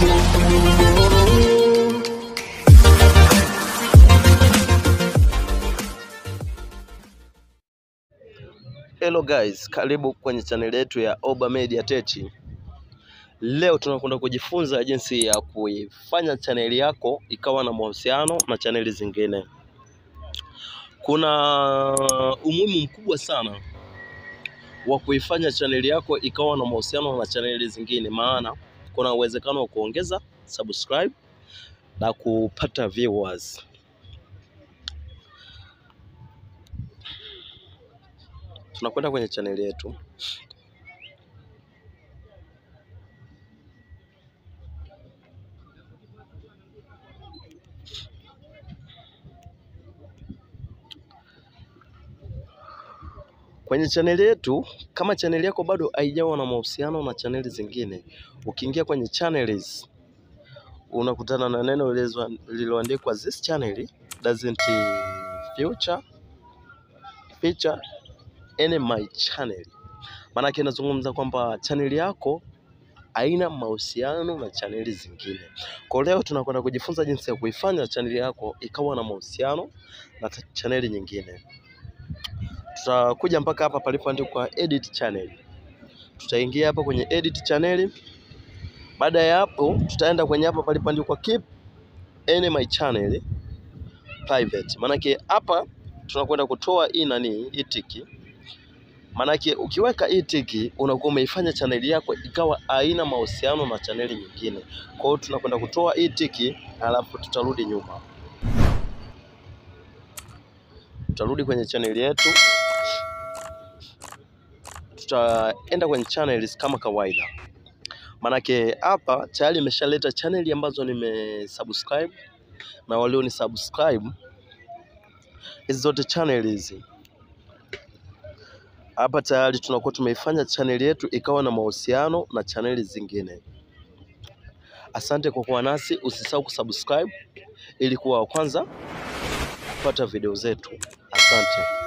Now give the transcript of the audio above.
Hello guys, karibu kwenye chaneli yetu ya Oba Media Tech. Leo tunakwenda kujifunza jinsi ya kuifanya chaneli yako ikawa na mahusiano na chaneli zingine. Kuna umuhimu mkubwa sana wa kuifanya chaneli yako ikawa na mahusiano na chaneli zingine, maana kuna uwezekano wa kuongeza subscribe na kupata viewers. Tunakwenda kwenye chaneli yetu. Kwenye chaneli yetu, kama chaneli yako bado haijawa na mahusiano na chaneli zingine, ukiingia kwenye channels unakutana na neno lililoandikwa this channel doesn't feature feature any my channel. Maanake inazungumza kwamba chaneli yako haina mahusiano na chaneli zingine. Kwa leo tunakwenda kujifunza jinsi ya kuifanya chaneli yako ikawa na mahusiano na chaneli nyingine. Tutakuja mpaka hapa palipoandikwa edit channel. Tutaingia hapa kwenye edit channel. Baada ya hapo, tutaenda kwenye hapa palipoandikwa keep any my channel private. Maanake hapa tunakwenda kutoa hii nani hii tiki. Maanake ukiweka hii tiki unakuwa umeifanya chaneli yako ikawa haina mahusiano na chaneli nyingine. Kwa hiyo tunakwenda kutoa hii tiki, alafu tutarudi nyuma, tutarudi kwenye chaneli yetu tutaenda kwenye channels kama kawaida, manake hapa tayari imeshaleta chaneli ambazo nimesubscribe na walio ni subscribe hizi zote channel hizi hapa tayari tunakuwa tumeifanya chaneli yetu ikawa na mahusiano na chaneli zingine. Asante kwa kuwa nasi, usisahau kusubscribe ili kuwa wa kwanza kupata video zetu. Asante.